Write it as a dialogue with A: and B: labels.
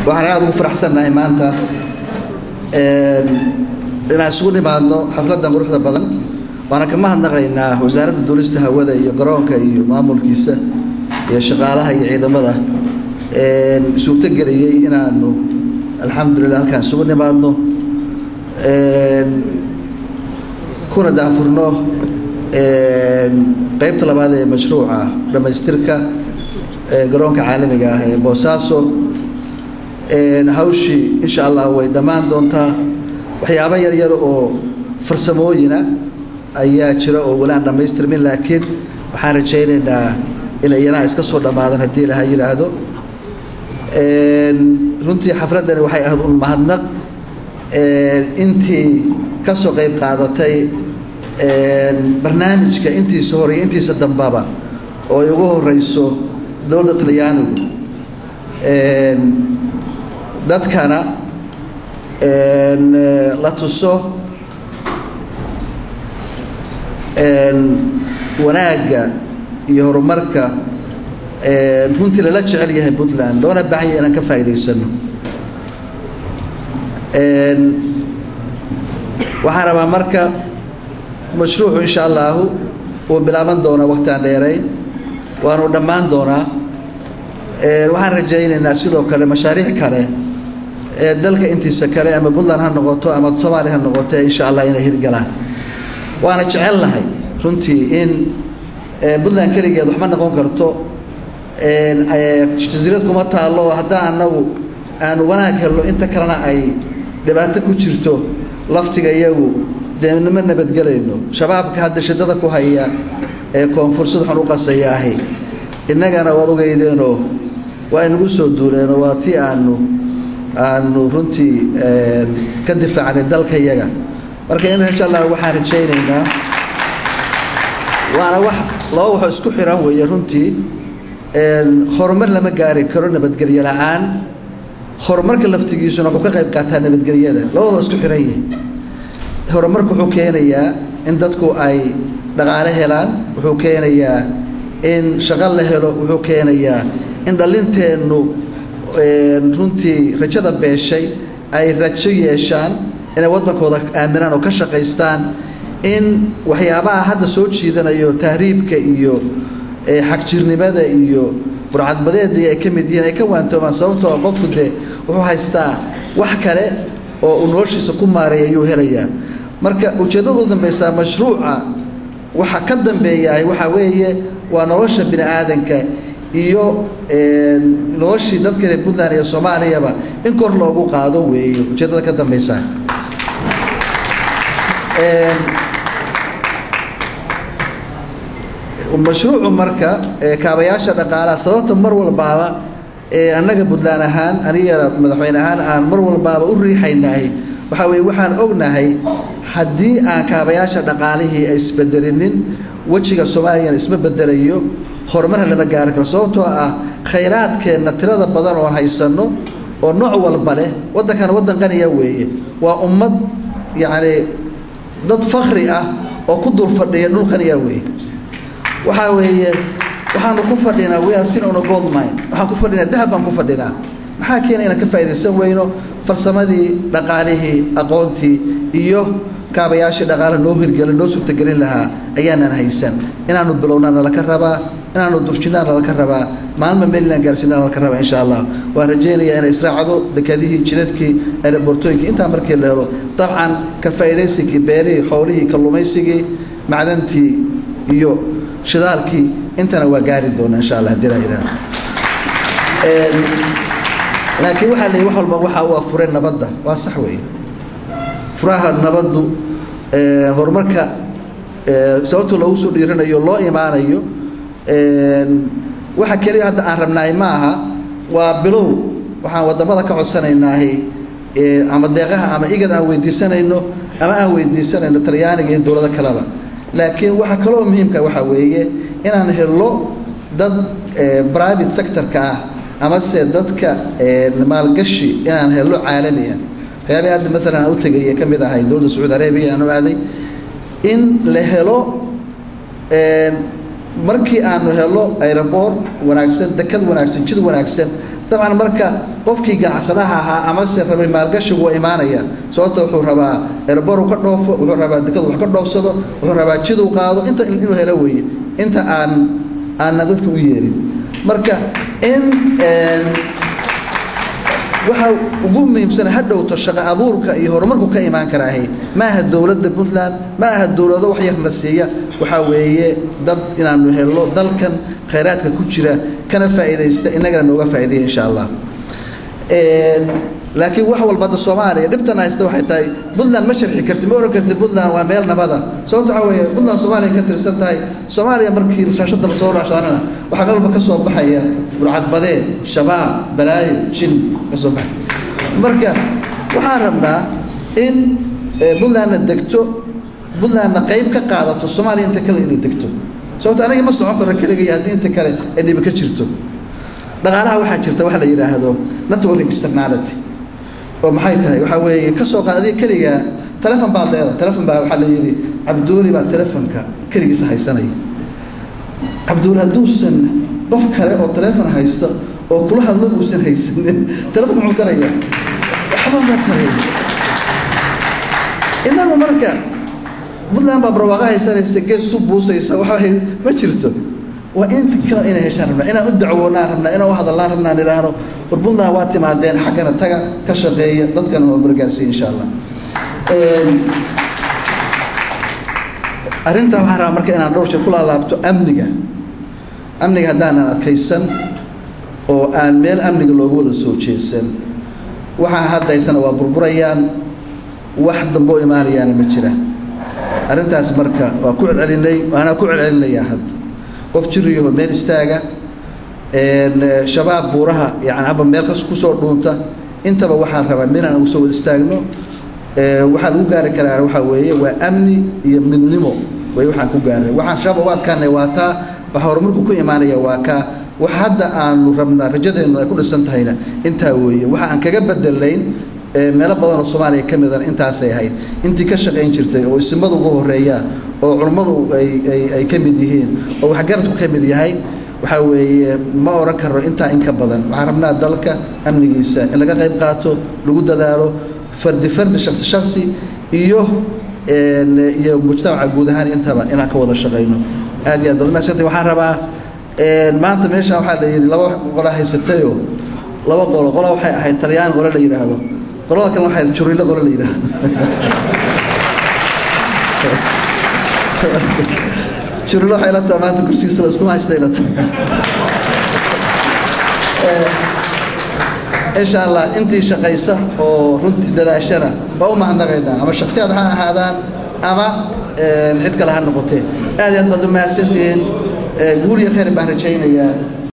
A: waxaan aada ugu faraxsannahay maanta inaan isugu nimaadno xafladdan quruxda badan waana ka mahadnaqaynaa wasaaradda duulista hawada iyo garoonka iyo maamulkiisa iyo shaqaalaha iyo ciidamada suurtogeliyey inaanu alxamdulilah halkaan isugu nimaadno kuna daafurno qeybta labaad ee mashruuca dhammaystirka garoonka caalamiga ah ee boosaaso hawshii insha allah way dhammaan doontaa waxyaabo yaryar oo farsamooyina ayaa jira oo weli aan dhammaystirmin laakiin waxaan rajaynaynaa in iyanaha iska soo dhammaadaan haddii ilaha yidhaahdo runtii xafladdani waxay ahayd un mahadnaq intii ka soo qayb qaadatay barnaamijka intiisa hore iyo intiisa dambaba oo ay ugu horeyso dowladda talyaanigu dadkana la tuso wanaagga iyo horumarka runtii lala jecel yahay puntland loona baahan yahay inaan ka faa'iidaysano waxaan rabaa marka mashruucu insha allahu wuu bilaaban doonaa waqtiaan dheerayn waanu dhammaan doonaa waxaan rajaynaynaa sidoo kale mashaariic kale ee dalka intiisa kale ama puntland ha noqoto ama soomaaliya ha noqoto insha allah inay hirgalaan waana jecelnahay runtii in puntland keligeed waxma noqon karto jasiirad kuma taallo oo haddaan anagu aanu wanaag helno inta kalena ay dhibaato ku jirto laftiga iyagu dee nima nabadgelayno shabaabka hadda shidada ku haya ee koonfursad waxaan u qasaya ahi innagana waad ogeydeenoo waa inagu soo duuleenoo waa tii aanu aanu runtii ka difaacnay dalka iyaga marka in insha allah waxaan rajaynaynaa waana wax laba waxoo isku xiran weeye runtii horumar lama gaari karo nabadgelyo la-aan horumarka laftigiisuna wuxuu ka qayb qaataa nabadgelyada labadoo isku xiran yihi horumarku wuxuu keenayaa in dadku ay dhaqaale helaan wuxuu keenayaa in shaqo la helo wuxuu keenayaa in dhalinteennu runtii rajada beeshay ay rajo yeeshaan inay waddankooda aaminaan oo ka shaqaystaan in waxyaabaha hadda soo jiidanayo tahriibka iyo xagjirnimada iyo burcadbadeedii ay ka mid yihiin ay ka waantoomaan sababtoo qofku dee wuxuu haystaa wax kale oo uu noloshiisa ku maaray ayuu helayaa marka ujeeddada u dambaysaa mashruuca waxa ka dambeeyahay waxaa weeye waa nolosha bini aadanka iyo noloshii dadka reer puntland iyo soomaaliyaba in kor loogu qaado weeye ujeeddada ka dambaysaa mashruucu marka kaabayaasha dhaqaalaha sababta mar walbaaba annaga puntland ahaan aniga madaxweyne ahaan aan mar walbaaba u riixaynahay waxaa weye waxaan ognahay haddii aan kaabayaasha dhaqaalihii ay isbedelinin wejiga soomaaliyana isma bedelayo horumarha lama gaari karo sababtoo ah khayraadkeenna tirada badan oo haysanno oo nooc walba leh waddankana waddan qaniya weeye waa ummad yacni dad fakri ah oo ku dul fadhiya dhul qaniya weeye waxaa weeye waxaanu ku fadhinaa we are sin on a gold mine waxaan ku fadhinaa dahab baan ku fadhinaa maxaa keena inaan ka faa'iidaysan weyno farsamadii dhaqaalihii aqoontii iyo kaabayaashii dhaqaalaha noo hirgelin noo suurtagelin lahaa ayaanan haysan inaanu bilownaa nalaka rabaa inaanu durjinaa nalaka rabaa maalma maryland gaarsiinaa nalaka rabaa insha allah waan rajaynayaa inay israacdo dekadihii jidadkii aerobortooyinkii intaa markii la helo dabcan ka faa'iidaysinkii beerihii xoolihii kalluumaysigii macdantii iyo shidaalkii intana waa gaari doona insha allah hadii laa yidhaahdo laakiin waxaa leeyahy wax walba waxaa u afuray nabadda waa sax weeye furaha nabaddu horumarka sababta loogu soo dhiiranayo loo imaanayo waxa keliya hadda aan rabnaay ma aha waa bilow waxaan wadamada ka codsanaynaah ama deeqaha ama igad aan weydiisanayno ama aan weydiisanayno talyaaniga iyo dowlado kaleba laakiin waxa kaloo muhiimka waxaa weeye inaan helo dad private sectorka ah amase dadka maalgashi inaan helo caalami ah waxyaabii hadda maalan aan u tegay ee ka mid ahay dowladda sacuudi arabiya aan u aaday in la helo markii aanu helo aeroboort wanaagsan dekad wanaagsan jid wanaagsan dabcan marka qofkii ganacsadaha ahaa amase rabay maalgashigu waa imaanaya sababta wuxuu rabaa erboru ka dhoofo wuxuu rabaa dekadu wax ka dhoofsado wuxuu rabaa jiduu qaado inta inuu helo weeye inta aan aanna dadka u yeerin marka in waxaa ugu muhiimsan ha dhowto shaqo abuurka iyo horumarku ka imaan karaahay ma aha dowladda puntland ma aha dowlado wax yarna siiya waxaa weeye dad inaanu helno dalkan khayraadka ku jira kana faa'iidaysta innagana nooga faa'iidaya insha allah laakiin wax walba hadda soomaaliya dhibtan haysta waxay tahay puntland ma sharxi karti ma oran karti puntland waa meel nabada sababta waxaa weeye puntland soomaaliya ka tirsan tahay soomaaliya markii rasaashada lasoo raashaanana waxaa meel walba ka soo baxaya burcadbadeed shabaab balaayo jin ka soo baxay marka waxaan rabnaa in puntlandna degto puntlandna qayb ka qaadato soomaaliya inta kale inay degto sababta aniga ma socon karo keligay haddii inta kale ay dhibi ka jirto dhaqaalaha waxaa jirta waxa la yidhaahdo network externality oo maxay tahay waxaa weeye ka soo qaad adiga keligaa telefon baad leedahay telefon baa waxaa la yidhi cabduuli baa telefonka keligiisa haysanaya cabduuli hadduusan qof kale oo telefon haysto oo kula hadlo uusan haysanin telefonka muxuu taraya waxba ma taraya inagu marka puntland baa barwaaqa haysanaysa gees su buusaysa waxa ma jirto waa in kale inay heshaan rabnaa inaan u dacwoonaan rabnaa inaan u hadallaan rabnaa aan idhaahno war puntland waa timaadeen xaggana taga ka shaqeeya dadkana waa margaarsiya insha allah arrintaa waxaan rabaa marka inaan dhowr jeer ku laalaabto amniga amniga haddaanan adkaysan oo aan meel amniga looga wada soo jeesan waxaa haddaysana waa burburayaan wax dambe oo imaanayaana ma jira arrintaas marka waa ku celcelinay waana ku celcelinayaa hadda qof jiriyaho meel istaaga shabaab buuraha yani haba meel kas kusoo dhuunta intaba waxaan rabaa meel aan ugu soo wada istaagno waxaa lagu gaari karaa waxaa weeye waa amni iyo midnimo way waxaan ku gaaray waxaan shabaab uga adkaanay waa taa waxa horumarku ku imaanaya waa kaa wax hadda aanu rabnaa rajadeennu ay ku dhisan tahayna intaa weeye waxa aan kaga bedelayn meelo badan oo soomaaliya ka midana intaasay ahayd intii ka shaqayn jirtay oo isimadu ugu horeeyaan oo culummadu ay ay ay ka mid yihiin oo waxgaradku ka mid yahay waxaa weeye ma oran karno intaa in ka badan waxaan rabnaa dalka amnigiisa in laga qayb qaato lagu dadaalo fardi fardi shaksi shaksi iyo iyo mujtamaca guud ahaan intaba inaan ka wada shaqayno aad iyo aad baad mahadsantay waxaan rabaa maanta meesha waxaa la yidhi laba qola haysatayoo laba qolo qola waxay ahayd talyaan qole la yidhaahdo qolada kale waxay ahayd juriilo qole la yidhaahdo juriilo waxay la tahay maanta kursigiisa la iskuma haysta ila tahay insha allah intii shaqaysa oo runtii dadaashana baa u mahadnaqaynaa ama shaksiyaad ha ahaadaan ama cid kale ha noqotee aad iyo aad baad u mahadsantihiin guul iyo khayr baan rajaynayaa